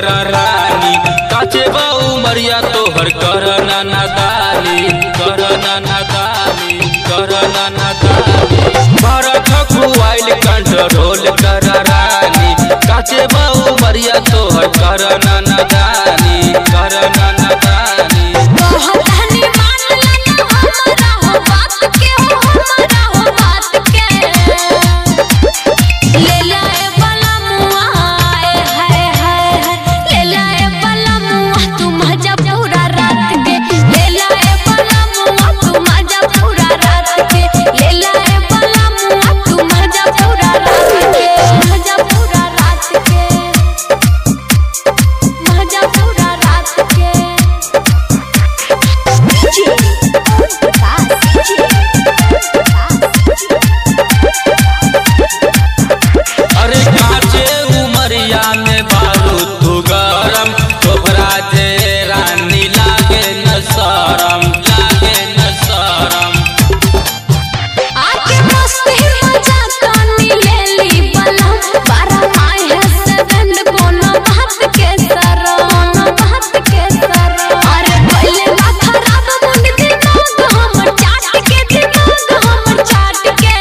कर रानी काचे बा उमरिया तोहर कर नादानी कर नादानी कर नादानी भरत खुआइल कंट्रोल कर रानी काचे बा उमरिया तोहर कर नादानी कर नादानी कहतनी मान लेना हमरा हो बात के हो हमरा हो बात के ले लाए वाला मुआ आए हाय हाय हाय ले लाए वाला मुआ तू मजा पूरा रात के ले लाए वाला मुआ तू मजा पूरा रात के ले लाए वाला मुआ तू मजा पूरा रात के मजा पूरा रात के मजा पूरा रात के अरे काचे उमरिया में बारू तू गरम तोहरा जे रानी लागे न शरम लागे न शरम आके मस्ती मजा कानी लेली बलम बारह माह से बंद कोनो बात के सरम बात के सरम अरे पहले बा खराब मुंड दिमाग हमर चाट के दिमाग हमर चाट के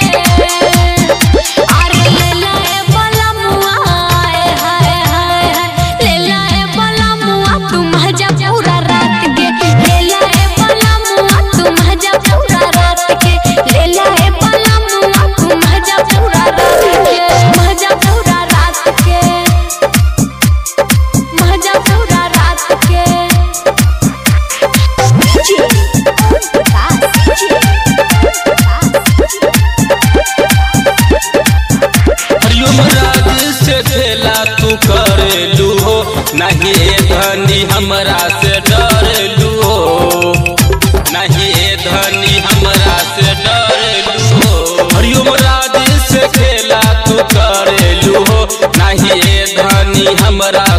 अरे ले लाए बलम आए हाय हाय हाय ले लाए बलम तू मजा पूरा रात के ले लाए बलम तू मजा पूरा रात के ले लाए बलम तू मजा पूरा रात के मजा पूरा रात के मजा पूरा रात के हरिओम राज से खेला तू करेलू हो नहीं ए धनी हमरा से डरेलू हो नहीं ए धनी हमरा से डरेलू हो हरिओम राज से खेला तू करेलू हो नहीं ए धनी हमरा